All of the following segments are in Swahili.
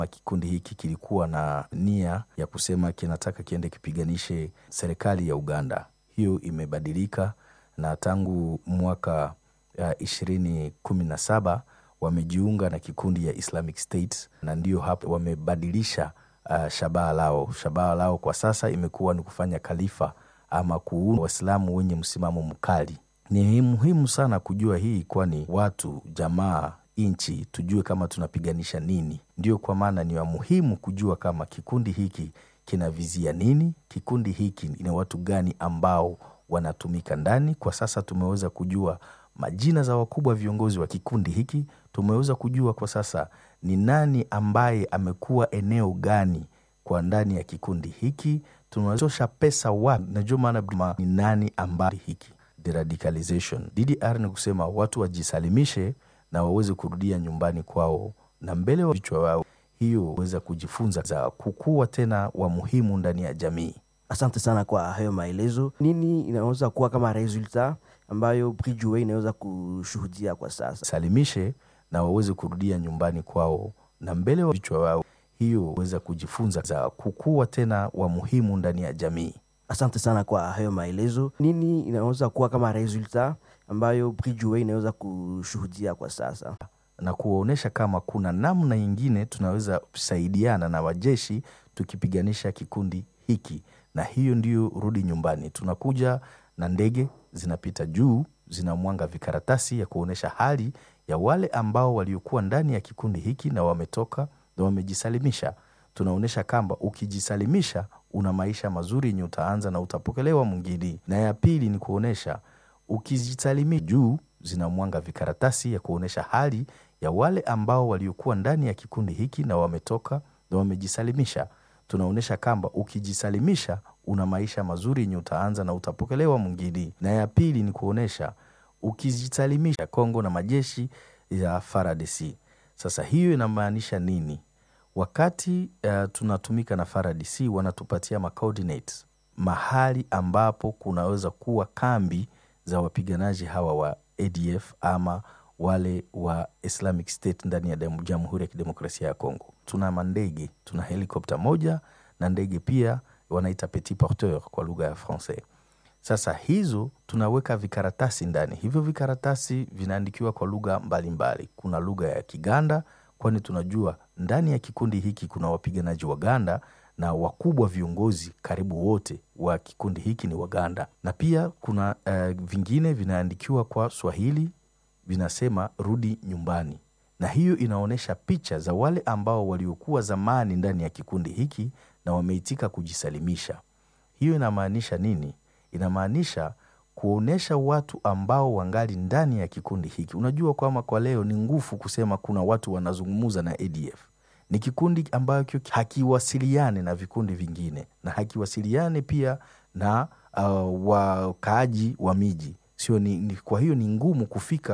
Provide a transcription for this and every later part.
Kikundi hiki kilikuwa na nia ya kusema kinataka kiende kipiganishe serikali ya Uganda. Hiyo imebadilika na tangu mwaka ishirini kumi na saba wamejiunga na kikundi ya Islamic State na ndio hapo wamebadilisha uh, shabaha lao. Shabaha lao kwa sasa imekuwa ni kufanya khalifa ama kuunda Waislamu wenye msimamo mkali. Ni muhimu sana kujua hii, kwani watu, jamaa, nchi tujue kama tunapiganisha nini. Ndio kwa maana ni wa muhimu kujua kama kikundi hiki kinavizia nini, kikundi hiki ni watu gani ambao wanatumika ndani. Kwa sasa tumeweza kujua majina za wakubwa viongozi wa kikundi hiki. Tumeweza kujua kwa sasa ni nani ambaye amekuwa eneo gani kwa ndani ya kikundi hiki, tunatosha pesa wapi. Najua maana ni nani ambaye hiki deradicalization DDR ni kusema watu wajisalimishe na waweze kurudia nyumbani kwao na mbele wa vichwa wao, hiyo weza kujifunza za kukua tena wa muhimu ndani ya jamii. Asante sana kwa hayo maelezo. Nini inaweza kuwa kama resulta ambayo Bridgeway inaweza kushuhudia kwa sasa? Salimishe na waweze kurudia nyumbani kwao na mbele wa vichwa wao, hiyo weza kujifunza za kukua tena wa muhimu ndani ya jamii. Asante sana kwa hayo maelezo. Nini inaweza kuwa kama resulta ambayo Bridgeway inaweza kushuhudia kwa sasa? na kuwaonyesha kama kuna namna nyingine tunaweza kusaidiana na wajeshi tukipiganisha kikundi hiki, na hiyo ndiyo rudi nyumbani. Tunakuja na ndege zinapita juu, zinamwanga vikaratasi ya kuonyesha hali ya wale ambao waliokuwa ndani ya kikundi hiki na wametoka na wamejisalimisha. Tunaonyesha kwamba ukijisalimisha una maisha mazuri yenye utaanza na utapokelewa mwingine. Na ya pili ni kuonyesha ukijisalimisha, juu zinamwanga vikaratasi ya kuonyesha hali ya wale ambao waliokuwa ndani ya kikundi hiki na wametoka na wamejisalimisha. Tunaonyesha kwamba ukijisalimisha una maisha mazuri yenye utaanza na utapokelewa mwingine. Na ya pili ni kuonyesha ukijisalimisha Kongo na majeshi ya FARDC. Sasa hiyo inamaanisha nini? Wakati uh, tunatumika na FARDC wanatupatia ma coordinates mahali ambapo kunaweza kuwa kambi za wapiganaji hawa wa ADF ama wale wa Islamic State ndani ya Jamhuri ya Kidemokrasia ya Kongo. Tuna mandege, tuna helikopta moja na ndege pia wanaita petit porteur kwa lugha ya Francais. Sasa hizo tunaweka vikaratasi ndani. Hivyo vikaratasi vinaandikiwa kwa lugha mbalimbali. Kuna lugha ya Kiganda, kwani tunajua ndani ya kikundi hiki kuna wapiganaji Waganda na wakubwa viongozi karibu wote wa kikundi hiki ni Waganda, na pia kuna uh, vingine vinaandikiwa kwa Swahili vinasema rudi nyumbani, na hiyo inaonyesha picha za wale ambao waliokuwa zamani ndani ya kikundi hiki na wameitika kujisalimisha. Hiyo inamaanisha nini? Inamaanisha kuonyesha watu ambao wangali ndani ya kikundi hiki. Unajua kwamba kwa leo ni ngufu kusema kuna watu wanazungumuza na ADF. Ni kikundi ambacho hakiwasiliane na vikundi vingine na hakiwasiliane pia na uh, wakaaji wa miji sio ni, ni, kwa hiyo ni ngumu kufika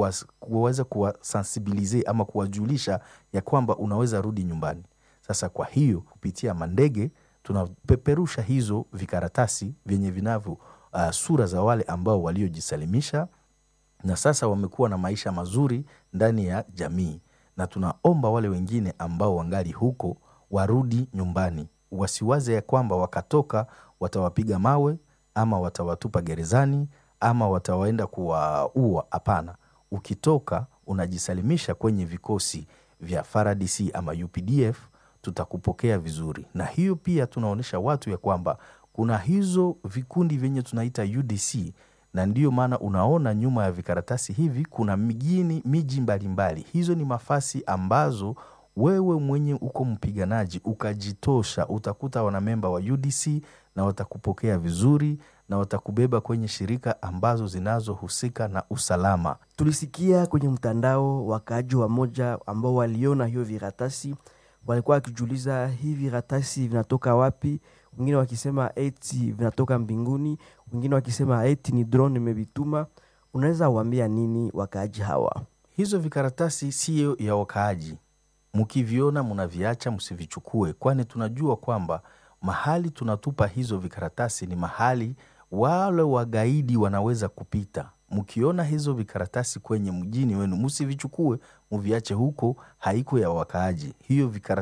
kuweza kuwasensibilize ama kuwajulisha ya kwamba unaweza rudi nyumbani. Sasa kwa hiyo kupitia mandege tunapeperusha hizo vikaratasi vyenye vinavyo uh, sura za wale ambao waliojisalimisha na sasa wamekuwa na maisha mazuri ndani ya jamii, na tunaomba wale wengine ambao wangali huko warudi nyumbani, wasiwaze ya kwamba wakatoka watawapiga mawe ama watawatupa gerezani ama watawaenda kuwaua. Hapana, ukitoka unajisalimisha kwenye vikosi vya FARDC ama UPDF, tutakupokea vizuri. Na hiyo pia tunaonyesha watu ya kwamba kuna hizo vikundi vyenye tunaita UDC, na ndiyo maana unaona nyuma ya vikaratasi hivi kuna mijini, miji mbalimbali. Hizo ni mafasi ambazo wewe mwenye uko mpiganaji ukajitosha, utakuta wanamemba wa UDC na watakupokea vizuri na watakubeba kwenye shirika ambazo zinazohusika na usalama. Tulisikia kwenye mtandao wakaaji wa moja ambao waliona hiyo viratasi walikuwa wakijiuliza hivi viratasi vinatoka wapi? Wengine wakisema eti vinatoka mbinguni, wengine wakisema eti ni drone imevituma. Unaweza waambia nini wakaaji hawa? Hizo vikaratasi siyo ya wakaaji, mkiviona mnaviacha, msivichukue, kwani tunajua kwamba mahali tunatupa hizo vikaratasi ni mahali wale wagaidi wanaweza kupita. Mkiona hizo vikaratasi kwenye mjini wenu, msivichukue, muviache huko, haiko ya wakaaji hiyo vikaratasi